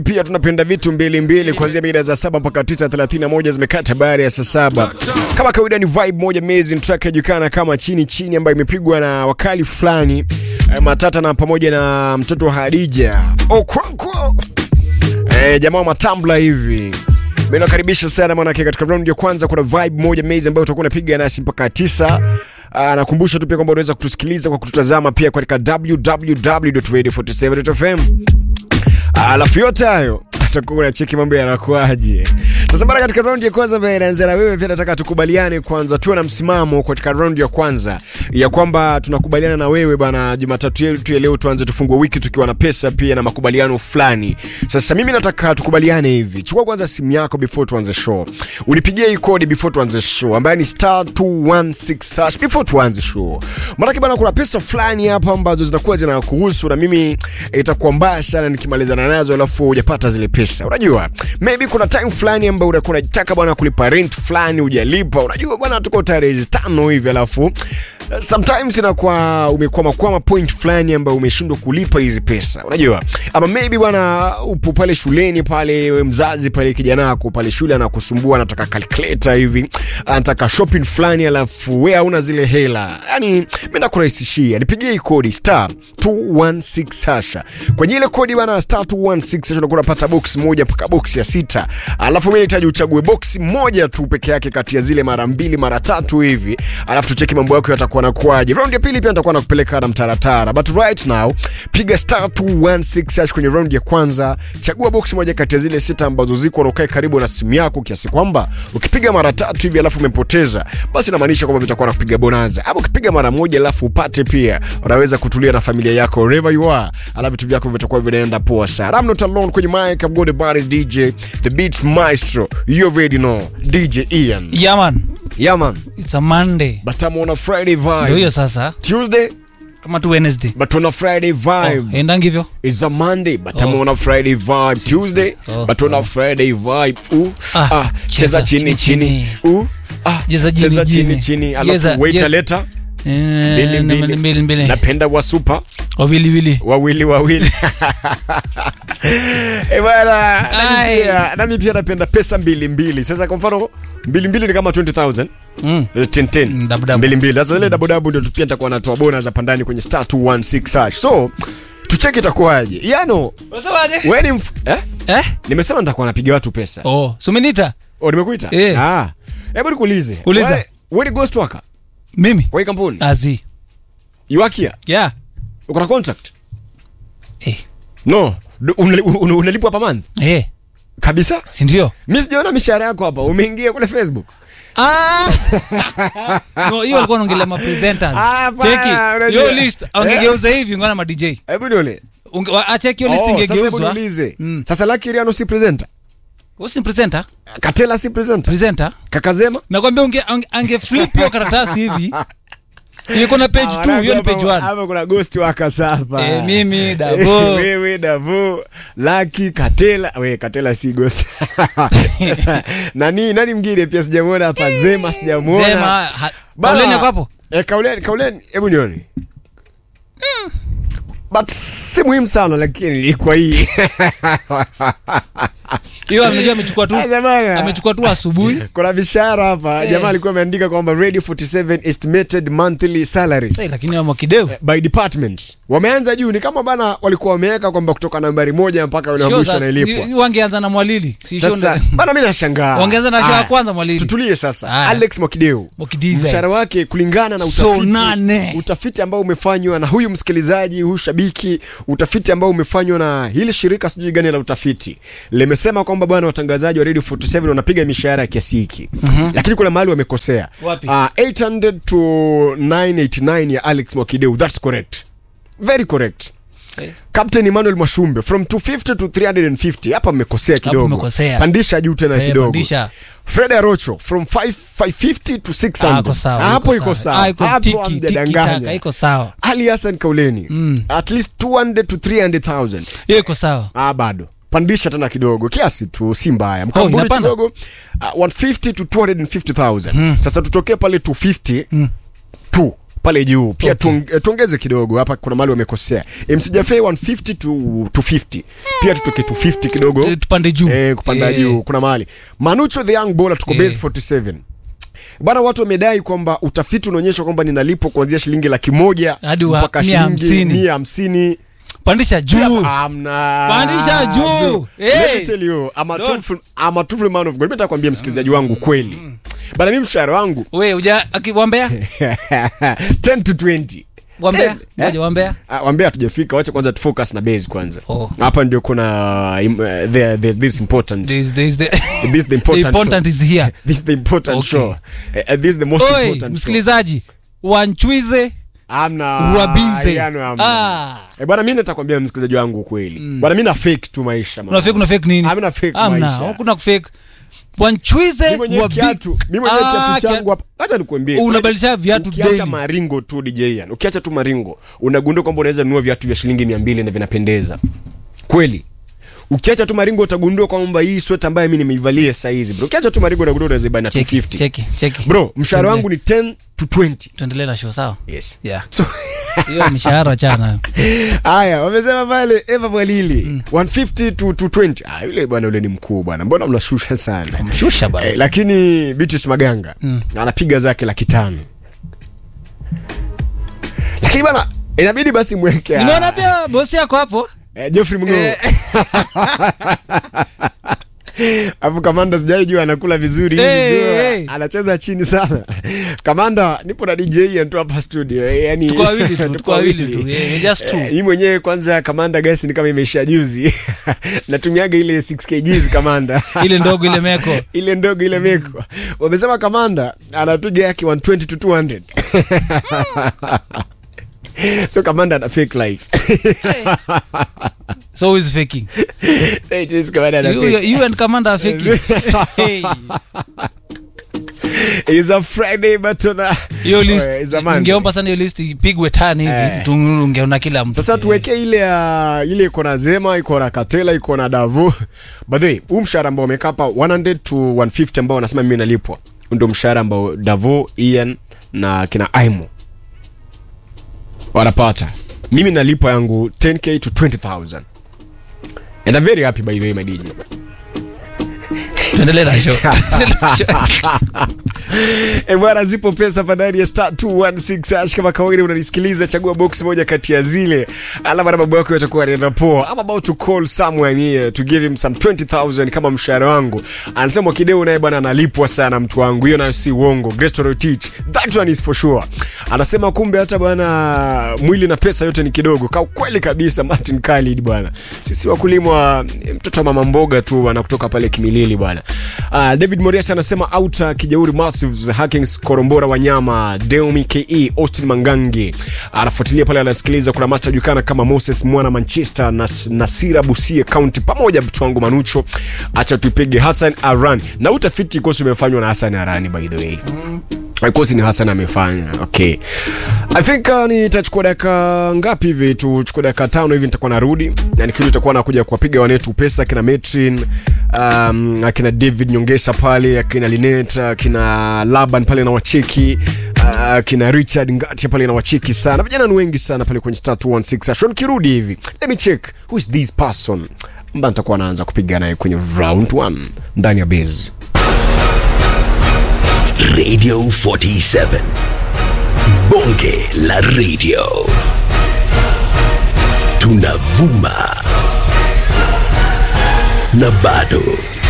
pia tunapenda vitu mbili mbili kuanzia mida za saba mpaka tisa thelathini na moja zimekata baada ya saa saba. Kama kawaida ni vibe moja amazing track inajulikana kama chini chini, ambayo imepigwa na wakali fulani eh, Matata na pamoja na mtoto wa Hadija Okonkwo, eh, jamaa wa matambla hivi mimi nakaribisha sana manake, katika round ya kwanza kuna vibe moja amazing ambayo utakuwa unapiga nasi mpaka tisa. Uh, nakumbusha tu pia kwamba unaweza kutusikiliza kwa kututazama pia katika www.radio47.fm. Alafu yote hayo atakuwa unacheki mambo yanakuaje. Sasa bana, katika round ya kwanza ambayo inaanza na wewe, pia nataka tukubaliane kwanza, tuwe na msimamo katika round ya kwanza ya kwamba tunakubaliana na wewe bana. Jumatatu yetu ya leo tuanze tufungue wiki tukiwa na pesa pia na makubaliano fulani. Sasa mimi nataka tukubaliane hivi, chukua kwanza simu yako before tuanze show, unipigie hii kodi before tuanze show ambayo ni star 216 hash before tuanze show. Maana bana, kuna pesa fulani hapa ambazo zinakuwa zinakuhusu na mimi itakuwa mbaya sana nikimalizana nazo alafu hujapata zile pesa. Unajua, maybe kuna time fulani ambayo unakuwa unataka bwana kulipa rent fulani hujalipa. Unajua bwana, tuko tarehe tano hivi alafu sometimes inakuwa umekwama kwama point fulani ambayo umeshindwa kulipa hizi pesa, unajua, ama maybe bwana upo pale shuleni pale, we mzazi pale, kijana wako pale shule anakusumbua, anataka calculator hivi, anataka shopping fulani, alafu we hauna zile hela. Yani mimi nakurahisishia, nipigie hii kodi star 216 hasha. Kwenye ile kodi bwana star 216 hasha unakuwa unapata box moja mpaka box ya sita, alafu mimi nahitaji uchague box moja tu peke yake kati ya zile mara mbili mara tatu hivi, alafu tucheki mambo yako yatakuwa nakuaje. Round ya pili pia nitakuwa nakupeleka na mtaratara, but right now piga star 216 hash kwenye round ya kwanza, chagua box moja kati ya zile sita ambazo ziko na ukae karibu na simu yako, kiasi kwamba ukipiga mara tatu hivi alafu umepoteza, basi inamaanisha kwamba vitakuwa na kupiga bonanza, ama ukipiga mara moja alafu upate pia, unaweza kutulia na familia yako wherever you are, alafu vitu vyako vitakuwa vinaenda poa sana. I'm not alone kwenye mic, I've got the baddest DJ, the beats maestro, you already know, DJ Ian. Yeah man, Yeah man, it's a Monday. but I'm on a Friday Ndio vibe. hiyo sasa, Tuesday, kama tu Wednesday. but on a Friday vibe. Oh, enda hivyo. It's a Monday, but I'm Oh. on a Friday vibe. Tuesday, Oh, but on a oh. Friday vibe. Ooh, Ah, ah, cheza cheza chini chini, chini. chini. Ooh, ah, Cheza chini, cheza chini chini. chini. Cheza, Alafu waiter yes. leta Eh, mbili mbili mbili. mbili. Napenda wa super Wawili wili. wawili wawili. Eh bwana, nami Ai. pia nami pia napenda pesa mbili mbili. Sasa kwa mfano mbili mbili ni kama 20000. Mm. Eh, 10 10. Mm, dabu dabu. Mbili mbili. Sasa ile dabu dabu ndio pia nitakuwa natoa bonus hapa ndani kwenye star 216 hash. So tucheki itakuwaje. Yano, Unasemaje? wewe ni mf- eh? Eh? Nimesema nitakuwa napiga watu pesa. Oh, sumenita Oh, nimekuita? Eh. Ah. Hebu nikuulize. Uliza. Wewe- Wewe ni ghost worker mimi. kwa hii kampuni? Azi. You work here? Yeah. Uko na contract? Eh. No. Du- unali- un- Unalipwa per month? Eh, Kabisa? si ndio? Mimi sijaona mishahara yako hapa. Umeingia kule Facebook. Ah. No, hiyo alikuwa anaongelea ma presenters. Ah, bana, Cheki. unajua. Hiyo list angegeuza hivi ngona ma DJ. Hebu nione. Unge- wa- Acheki hiyo list Oh, sasa hebu ingegeuzwa. niulize. Mm. Sasa Lucky Riano si presenter? Wewe si presenter? Katela si presenter? Presenter? Kakazema? Nakwambia unge ange, ange flip hiyo karatasi hivi. Iko na page 2, hiyo ni page 1. Hapa kuna ghost workers hapa. Eh, mimi, Davo. Wewe Davo, Lucky, Katela. We, Katela si ghost. nani nani mwingine pia sijamuona hapa Zema sijamuona. Sema ha- Bana. Kauleni yako hapo? Eh, kauleni, kauleni, hebu nione. But si muhimu sana lakini kwa hii. Hiyo amejua amechukua tu. Sasa bana. Amechukua tu asubuhi. Kuna mishahara hapa. Jamaa alikuwa ameandika kwamba Radio 47 estimated monthly salaries. Sasa lakini wa Mwakideu. by department wameanza juu, ni kama bana walikuwa wameweka kwamba kutoka nambari moja mpaka yule wa Sio mwisho sasa, analipwa. ni- wangeanza na Mwalili. Si sio Sasa ndo- bana, mimi nashangaa Wangeanza na show ya Aya, kwanza Mwalili. Tutulie sasa. Aya. Alex Mwakideu Mwakidiza. mshahara wake kulingana na So utafiti, nane. utafiti ambao umefanywa na huyu msikilizaji, huyu shabiki, utafiti ambao umefanywa na hili shirika sijui gani la utafiti limesema kwamba bwana, watangazaji wa Radio 47 wanapiga mishahara ya kiasi hiki, lakini kuna mahali wamekosea. Wapi? Uh, 800 to 989 ya Alex Mwakideu, that's correct, very correct. Eh. Captain Emmanuel Mwashumbe from 250 to 350 hapa mmekosea kidogo. mmekosea. Pandisha juu tena Eh, kidogo. pandisha. Fred Arocho from 5 550 to 600. Ah, iko sawa. Hapo iko sawa. Ah, iko Hapo tiki, tiki taka, hamjadanganya. iko sawa. Ali Hassan Kauleni. Mm. At least 200 to 300,000. Hiyo iko sawa. Ah, bado. Pandisha tena kidogo kiasi tu, si mbaya. Mkamburi inapanda? kidogo uh, 150 to 250,000. Sasa tutokee pale 250 Mm. tu pale juu pia Okay. tuong- eh, tuongeze kidogo hapa kuna mali wamekosea mcjafe 150 to 250 pia tutoke 250 kidogo Tu- tupande juu eh, kupanda Eh, juu kuna mali manucho the young bowler tuko Eh. base 47 bana watu wamedai kwamba utafiti unaonyesha kwamba ninalipwa kuanzia shilingi laki moja Hadi wa mpaka mia shilingi hamsini. mia hamsini pandisha juu Amna. Pandisha juu. Bro, Hey. let me tell you, I'm a Don't- truthful- I'm a truthful man of God. Mimi nataka kuambia msikilizaji wangu kweli bana mimi mshahara wangu we uja aki- wambea 10 to 20 wambea Ten, ngoja wambea Ah, wambea hatujafika wacha kwanza tufocus na base kwanza Oh. hapa ndio kuna um, uh, there, there's this important There is- there is the- this is the the important, important show. is here this is the important Okay. show uh, this is the most Oi, important show msikilizaji wanchwize amna Ruabize. yani amna. Ah. Eh, bwana mimi natakwambia msikilizaji wangu ukweli bwana mimi na fake tu maisha una fake una fake nini Ah, mimi na fake Amna, maisha. hakuna kufake wanchwize Mimi mwenyewe wabi- kiatu mimi mwenyewe Ah, kiatu changu hapa acha nikwambie Unabadilisha viatu ukiacha daily. maringo tu DJ yani ukiacha tu maringo unagundua kwamba unaweza nunua viatu vya shilingi 200 na vinapendeza kweli ukiacha tu maringo utagundua kwamba hii sweta ambayo mimi nimeivalia saa hizi bro ukiacha tu maringo unagundua unaweza buy na Cheki, 250 cheki, cheki. bro mshahara wangu ni 10 to 20 tuendelee na show sawa yes yeah so hiyo mishahara chana haya wamesema pale Eva Mwalili 150 to, to 20 ah yule bwana yule ni mkuu bwana mbona mnashusha sana mshusha Eh, bana lakini Beatrice Maganga Mm. anapiga zake laki tano lakini bana inabidi basi mweke ah, nimeona pia bosi yako hapo eh, Geoffrey Mng'o Eh. Alafu kamanda sijai jua anakula vizuri hivi, Hey, jua hey. anacheza chini sana. Kamanda nipo na DJ Ian tu hapa studio. eh, Yani Tuko wawili tu, tuko wawili tu, eh, just two. Eh, Hii mwenyewe kwanza kamanda gasi ni kama imeisha juzi. Natumiaga ile 6 kgs kamanda. ile ndogo ile meko ile ndogo ile meko. Wamesema kamanda anapiga yake 120 to 200. so kamanda ana fake life. so who is faking Hey, it is kamanda ana you, fake. you and commander are faking hey. It's a Friday but tuna hiyo list Oh, it's a Monday. ningeomba sana hiyo list ipigwe tani hivi Eh. tu ungeona kila mtu sasa tuwekee ile ya ile iko na Zema, iko na Katela, iko na Davo. By the way, huu mshahara ambao umekaa hapa 100 to 150 ambao wanasema mimi nalipwa, ndio mshahara ambao Davo, Ian na kina Aimo wanapata. Mimi nalipwa yangu 10k to 20000 and I'm very happy by the way my DJ. tuendelee na show Tuendelee na show. E bwana, zipo pesa hapa ndani ya star 216 hash. Kama kawaida, unanisikiliza, chagua box moja kati ya zile, alama na mambo yako yatakuwa yanaenda poa. I'm about to call someone here to give him some 20000 kama mshahara wangu. Anasema Kideo naye bwana analipwa sana mtu wangu, hiyo nayo si uongo. Grace Torotich, that one is for sure. Anasema kumbe hata bwana mwili na pesa yote ni kidogo. Ka kweli kabisa, Martin Khalid bwana. Sisi wakulima mtoto wa mama mboga tu bwana kutoka pale Kimilili bwana. Uh, David Morias anasema outa Kijauri Massives Hackings Korombora Wanyama Deomi KE Austin Mangangi anafuatilia pale, anasikiliza. Kuna master jukana kama Moses Mwana Manchester na Nasira Busie County pamoja mtu wangu Manucho, acha tupige Hassan Aran na utafiti kosi umefanywa na Hassan Arani by the way kosi ni Hassan amefanya. Okay, I think uh, nitachukua dakika ngapi hivi? Tuchukue dakika tano hivi, nitakuwa narudi na nikirudi nitakuwa nakuja kuwapiga wanetu pesa, akina Metrin um, akina David Nyongesa pale, akina Linet, akina Laban pale na wacheki uh, akina Richard Ngati pale na wacheki sana. Vijana ni wengi sana pale kwenye star 216 Ashon. Kirudi hivi, let me check who is this person ambaye nitakuwa naanza kupiga naye kwenye round 1 ndani ya base. Radio 47. Bonge la radio. Tunavuma na bado